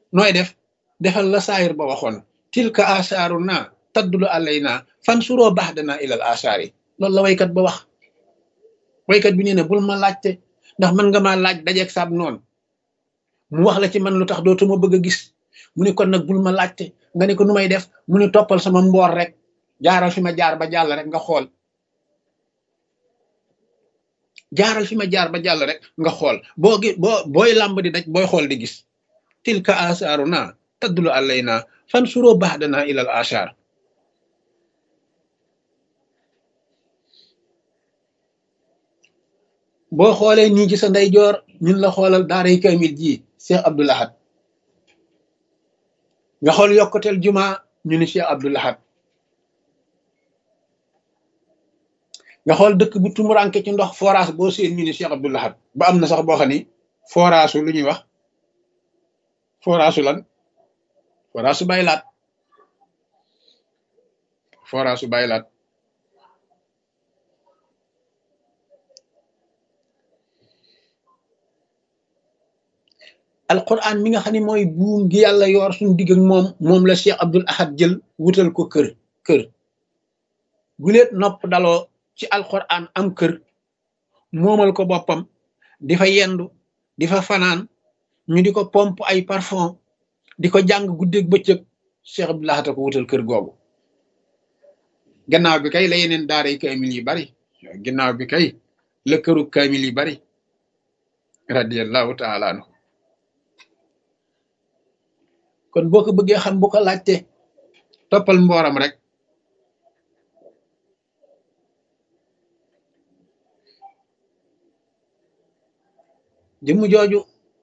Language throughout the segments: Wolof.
nooy def defal la saayir ba waxoon tilka asaaru naa taddulu alay naa fan suroo baax danaa ilal asaar yi loolu la waykat ba wax waykat bi nee na bul ma laajte ndax mën nga maa laaj dajeeg saab noonu mu wax la ci man lu tax dootuma bëgg a gis mu ne kon nag bul ma laajte nga ne ko nu may def mu ne toppal sama mboor rek jaaral fi ma jaar ba jàll rek nga xool jaaral fi ma jaar ba jàll rek nga xool boo gi boo booy làmb di daj booy xool di gis tilka asaaru naa taddulu alay naa fan suroo baax danaa ilal asaar boo xoolee nii ci sa ndeyjoor ñun la xoolal daaray kamil ji Cheikh Abdoul Ahad nga xool yokkuteel juma ñu ni Cheikh Abdoul Ahad nga xool dëkk bu tumuranke ci ndox forage boo seen ñu ni Cheikh Abdoul Ahad ba am na sax boo xam ni forage lu ñuy wax forage lan forage su baylaat forage su baylaat alquran mi nga xam ne mooy buum gi yàlla yor suñu digg ak moom moom la Cheikh Abdoul Ahad jël wutal ko kër kër guleet nopp daloo ci alquran am kër moomal ko boppam di fa yendu di fa fanaan ñu di ko pompe ay parfum di ko jàng guddeeg bëccëg Cheikh Abdoul Ahad ko wutal kër googu gannaaw bi kay la yeneen daara yi kaamil yi bari gannaaw bi kay la këru kaamil yi bari radiallahu taala anhu kon boo ko bëggee xam bu ko laajte toppal mbooram rek jëmm jooju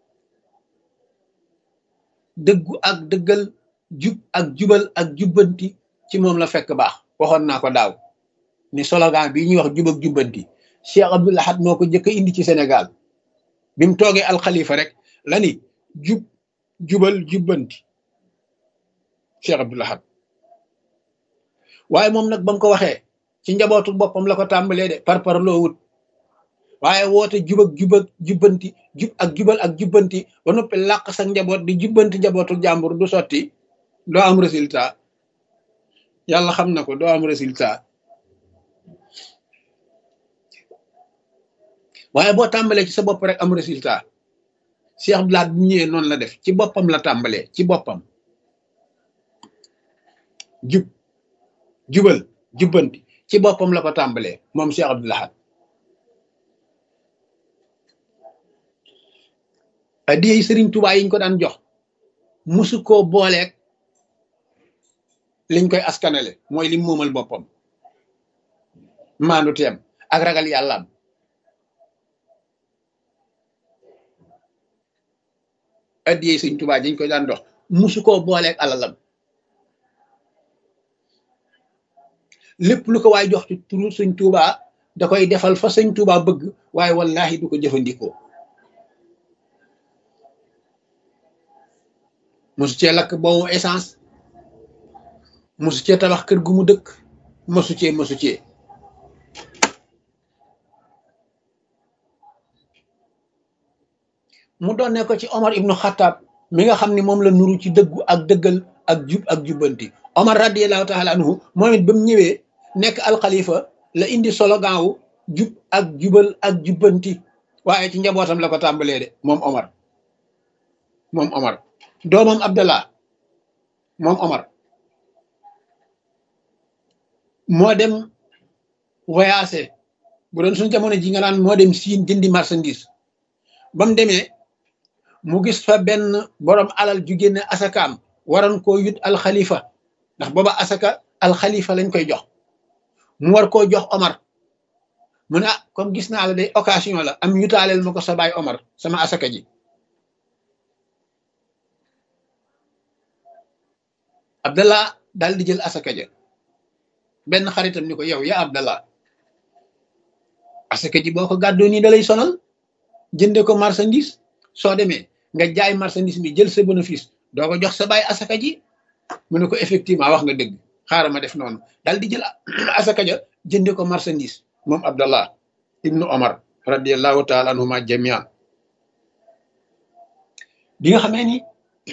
dëggu ak dëggal jub ak jubal ak jubbanti ci moom la fekk baax waxoon naa ko daaw ni slogan bi ñuy wax jub ak jubbanti Cheikh Abdoul Ahad moo ko njëkk a indi ci Sénégal bi mu toogee alxalifa rek la ni jub jubal jubbanti Cheikh Abdoul Ahad waaye moom nag ba mu ko waxee ci njabootu boppam la ko tàmbalee de par par loo wut waaye woote jub ak jub ak jubbanti jub ak jubal ak jubbanti ba noppi làq sa njaboot di jubbanti njabootu jàmbur du sotti doo am résultat yàlla xam na ko doo am résultat waaye boo tàmbalee ci sa bopp rek am résultat Cheikh Abdoul Ahad bu ñëwee noonu la def ci boppam la tàmbalee ci boppam jub jubal jubbanti ci boppam la ko tàmbalee moom Cheikh Abdoul Ahad addiyey sëriñ Tuubaa yiñ ko daan jox musu koo booleeg liñ koy askanale mooy lim moomal boppam maandu teem ak ragal yàllaam addiyey sëriñ Tuubaa yiñ koy daan jox musu koo booleeg alalam lépp lu ko waay jox ci turu sëñ Tuubaa da koy defal fa sëñ Tuubaa bëgg waaye wallahi du ko jëfandikoo mosu cee lakk boobu essence mosu cee tabax kër gu mu dëkk mosu cee mosu cee mu doon ne ko ci Omar ibnu Xattaab mi nga xam ne moom la nuru ci dëggu ak dëggal ak jub ak jubbanti Omar radiallahu taala anhu moom it ba mu ñëwee nekk alxalifa la indi slogan wu jub ak jubal ak jubbanti waaye ci njabootam la ko tàmbalee de moom Omar moom Omar doomam Abdallah moom Omar moo dem voyagé bu doon suñu jamono ji nga naan moo dem siin jëndi marchandise ba mu demee mu gis fa benn borom alal ju génne asakaam waroon koo yut alxalifa ndax booba asaka alxalifa lañ koy jox mu war koo jox Omar mu ne ah comme gis naa la day occasion la am yutaaleel ma ko sa baay Omar sama asaka ji Abdallah daal di jël asaka ja benn xaritam ni ko yow ya Abdallah asaka ji boo ko gàddoo nii da lay sonal jënde ko marchandise soo demee nga jaay marchandise mi jël sa bénéfice doo ko jox sa baay asaka ji mu ne ko effectivement wax nga dëgg xaaral ma def noonu daal di jël asaka ja jënde ko marchandise moom Abdallah ibnu Omar radiallahu taala anhuma jamian bi nga xamee ni